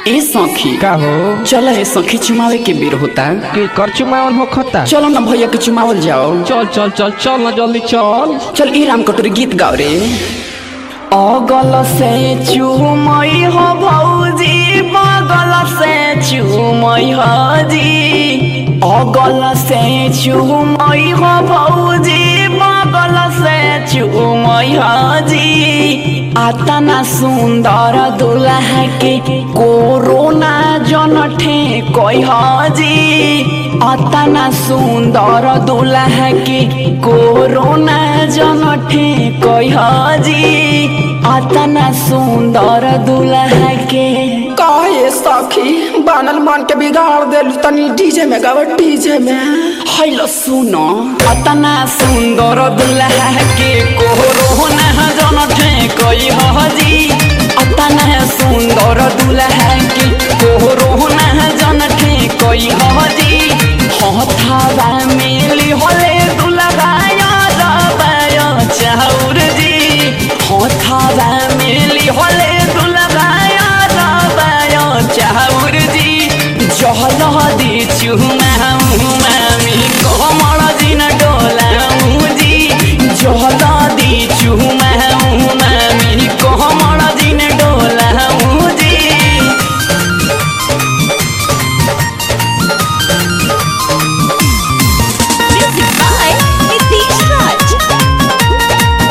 ए सखी का हो चल ए सखी चुमावे के बेर होता के कर चुमावन हो खता चलो ना भैया के चुमावल जाओ चल चल चल चल ना जल्दी चल चल ई राम कटोरी गीत गाओ रे अगल से चुमई हो भौजी बगल से चुमई हो जी अगल से चुमई हो भौजी बगल से चुमई हो जी आतना सुंदर दुल्हा के कोरोना जन ठेकई हो जी अतना सुंदर दुल्हा के कोरोना जन ठेकई हो जी अतना सुंदर दुल्हा के काहे सखी बनल मन के बिगाड़ देलू तनी डीजे में गावे डीजे में हैलो सुनो अतना सुंदर दुल्हा के कोरोना जन ठेकई हो जी अतना सुंदर दुल्हा के कोरोना जन ठेकई हो जी हथावा मेली होले दुल्हा यार बायो चाउर जी हथावा मेली होले दुल्हा यार बायो चाउर जी जहल दी चुमा मामी कोमल दिन डोलाऊ जी जहल दी चुमा मामी कोमल दिन डोलाऊ जी Music by Nitish Raj.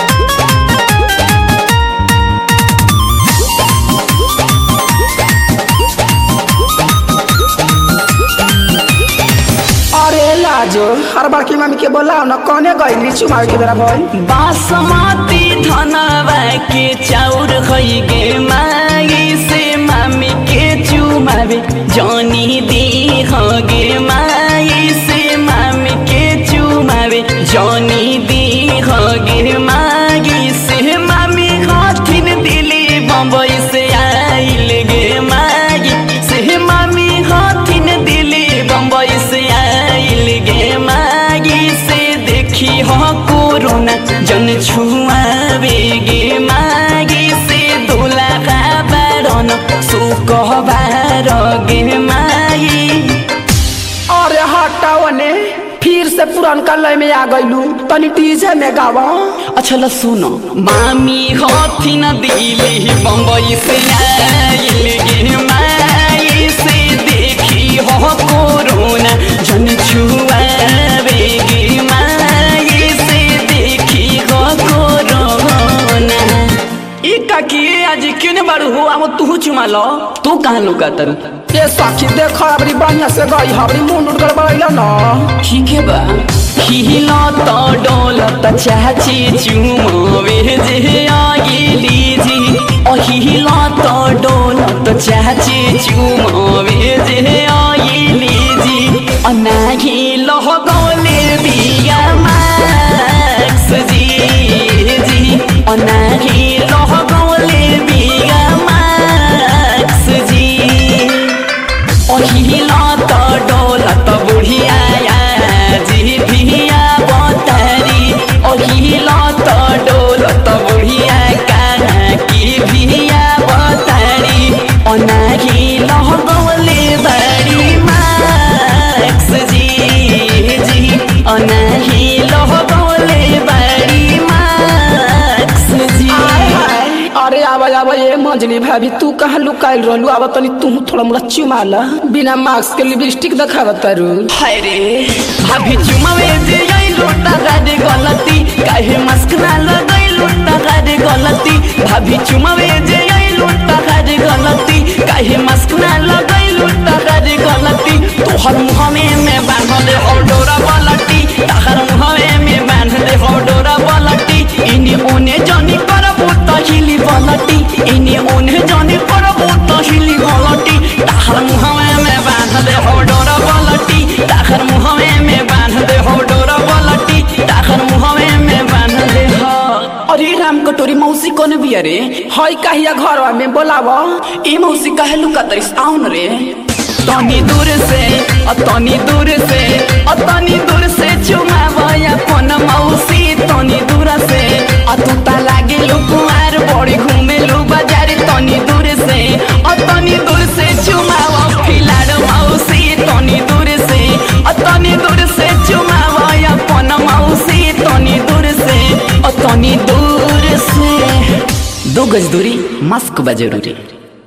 अरे लाजो हर बार की मम्मी के बोलाओ ना कौने गईली चुमावे के बेरा भइल बासमती धनवा के चाउर खई गे मागी से मामी के चुमावे जानी दी गे मागी से मामी के चुमावे जानी दी गे मागी से मामी हथिन दिली बम्बई से आइल गे मागी से मामी हथिन दिली बम्बई से आइल गे मागी से देखी हो कोरोना जन छुआवे गे मागी से दुलाका बारन सुकहबार गे मागी अरे हटाओ ने फिर से पुरानका लय में आ गईलू तनी डीजे में गावा अच्छा ल सुनो मामी हथिन दिली बम्बई से आइल गे माई से देखी हो कोरोना जन छुआवे गे माई से देखी हो कोरोना ई काकी आज क्यों नहीं बारू हो अब तू चुमा लो तू कहाँ लुका तर ये सखी देखो अबरी बढ़िया से गई हबरी मुंड उठ गड़बड़ैला ना ठीक है बा हिला तो डोलत चाची चुमोवे जे आगिली जी ओ हिला तो डोलत चाची चुमोवे जे आगिली जी अनाही लह गोले बिया मैक्स जी जी अनाही लह गोले बिया मैक्स जी ओहिला त डोलत बुढ़िया जी धिया बतारी ओहिला त डोलत बुढ़िया काना की धिया बतारी अनाही लहगौले बड़ी मैक्स जी जी अनाही लहगौले बड़ी मैक्स जी अरे आवा आवा ये मंजली भाभी तू कहाँ लुकाइल रहलू आवा तनी तू थोड़ा मोला चुमाला बिना मास्क के लिपस्टिक दिखावत तारू हाय रे भाभी चुमावे जे आई लोटा गाडे गलती काहे मस्क ना लगाई लोटा गाडे गलती भाभी चुमावे जे आई लोटा गाडे गलती काहे मस्क ना लगाई लोटा गाडे गलती तोहर मुँह में मैं बांध दे हो डोरा पलटी तहर मुँह में मैं बांध दे हो डोरा पलटी इनी ओने जानी करबो तहिली पलटी इनी ओने जानी करबो तहिली पलटी तहर मुँह में मैं बांध दे हो डोरा पलटी तहर मुँह में मैं बांध दे हो डोरा पलटी तहर मुँह में मैं बांध दे हो अरे राम कटोरी मौसी कौन बिया रे हई कहिया घरवा में बोलावा ई मौसी काहे लुका तरिस आउन रे तनी दूर से अ तनी दूर से अ तनी दूर से चुमावया कोन मौसी तनी दूर से अ तू ता लागे लुकुआर बड़ी घूमे लु बाजार तनी दूर से अ तनी दूर से गज दूरी मास्क बा जरूरी